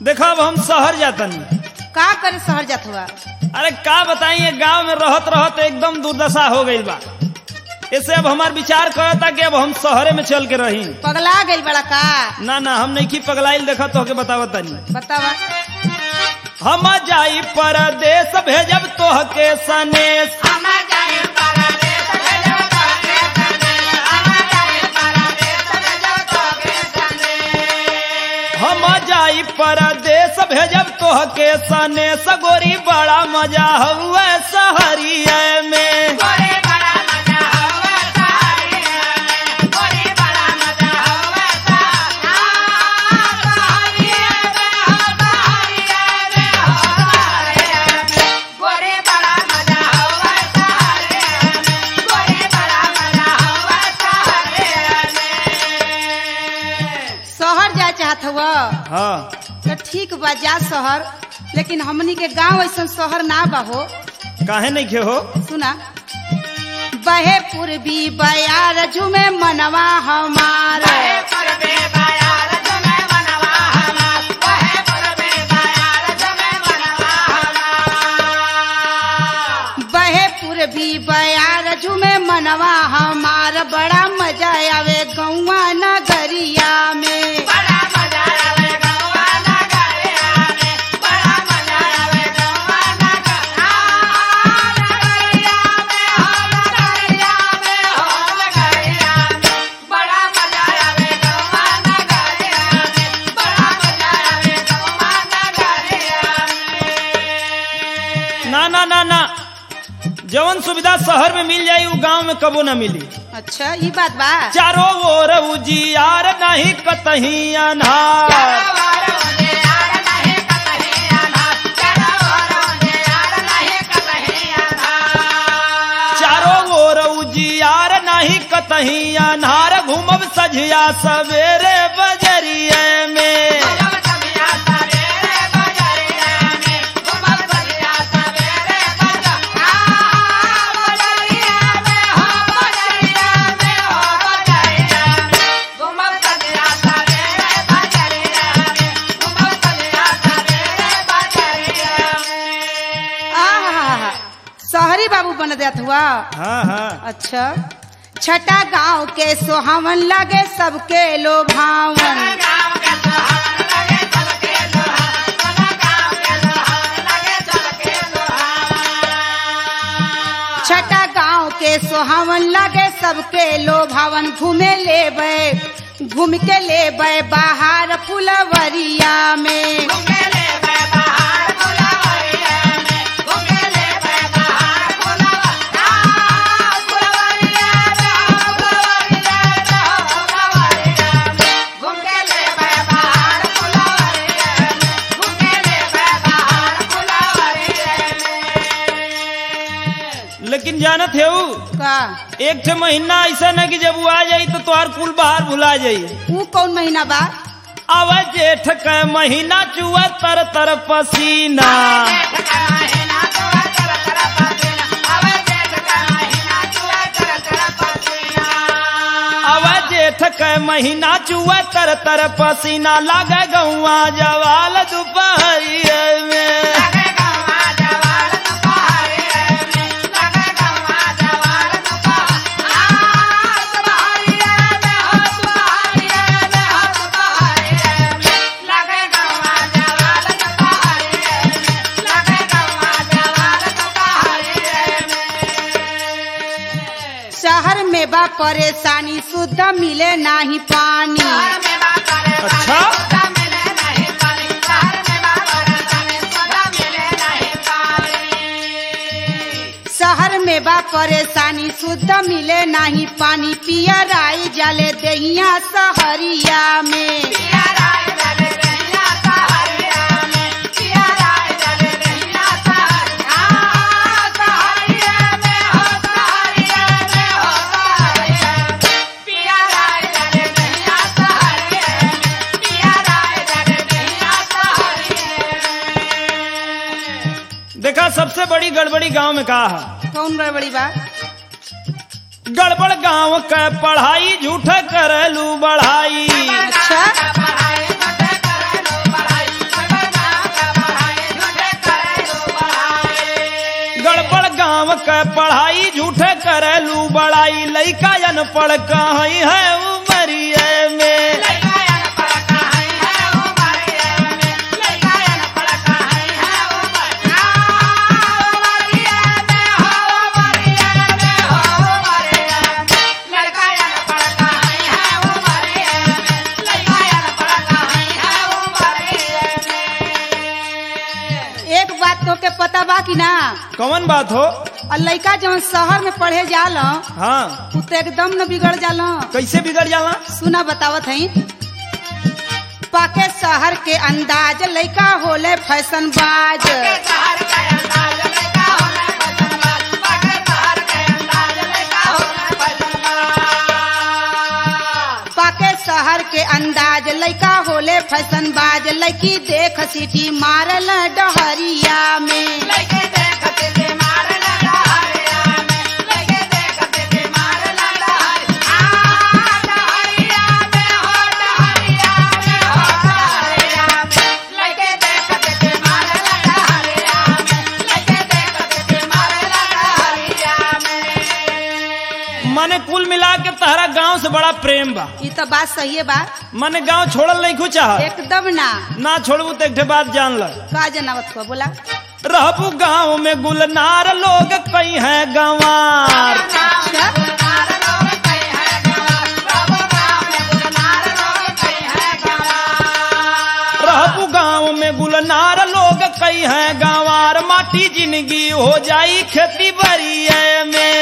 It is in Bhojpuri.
देखो अब हम शहर जातनी का करे शहर जात हुआ अरे का बताइए गांव में रहत रहत एकदम दुर्दशा हो गई बा ऐसे अब हमार विचार करता कि अब हम शहरे में चल के रही पगला गई बड़ा का ना ना हम नहीं की पगलाइल देखा तो के बतावत तनी बतावा हम जाई परदेश भेजब तोह के सनेश हम जाई परदेश भेजब तोह के सनेश गोरी बड़ा मजा हुए शहरिया में शहर जाए चाहत हुआ हाँ तो ठीक बा जा शहर लेकिन हमनी के गांव ऐसा शहर ना बा हो काहे नहीं खे हो सुना बहे पूर्वी बयार झुमे मनवा हमारा बहे पूर्वी बयार झुमे मनवा हमार बड़ा मजा आवे गौवा नगरिया में ना ना ना ना जवन सुविधा शहर में मिल जाई वो गांव में कबो ना मिली अच्छा ये बात बा चारों ओर उजियार नहीं कतही अनहार चारों ओर उजियार नहीं कतही अनहार घूमब सझिया सवेरे बजरिए में आहा, शहरी बाबू बन जात हुआ हाँ हाँ अच्छा छठा गांव के सोहावन लगे सबके लोभावन छठा गांव के सोहावन लगे सबके लोभावन घूमे लेबे घूम के लेबे बाहर फुलवरिया में लेकिन जानत है ऊ, का एक ठे महीना ऐसा न कि जब वो आ जाई तो तुहार कुल बाहर भुला जाई ऊ कौन महीना बा अब जेठ के महीना चुआ तर तर पसीना अब जेठ के महीना चुआ तर तर पसीना लागे गौआ जवाल दोपहरिया में शहर में बा परेशानी शुद्ध मिले नाही पानी अच्छा शहर में बा परेशानी शुद्ध मिले नाही पानी पिया राई जले दहिया सहरिया में देखा सबसे बड़ी गड़बड़ी गांव में कहा है कौन गड़बड़ी बा गड़बड़ गांव के पढ़ाई झूठे करलू बढ़ाई अच्छा के पढ़ाई झूठे करेलू बड़ाई लइका अनपढ़ कहीं है उमरिए में एक बात तो के पता बा कि ना कौन बात हो और लड़का जवन शहर में पढ़े जाल हाँ उ तो एकदम न बिगड़ जाल कैसे बिगड़ जाला सुना बतावत हई पाके शहर के अंदाज लड़का होले फैशन बाज पाके शहर के अंदाज लड़का होले फैशन बाज लड़की देख सीटी मारल डहरिया में मने कुल मिला के तहरा गांव से बड़ा प्रेम बा ये तो बात सही है बा मने गांव छोड़ल नहीं कुछ चाह एकदम ना ना छोड़बू तो एक ठे बात जान ल का जनावत को बोला रहबू गांव में गुलनार लोग कई है गंवार रहबू गांव में गुलनार लोग कई है गंवार माटी जिंदगी हो जाई खेती बरिए में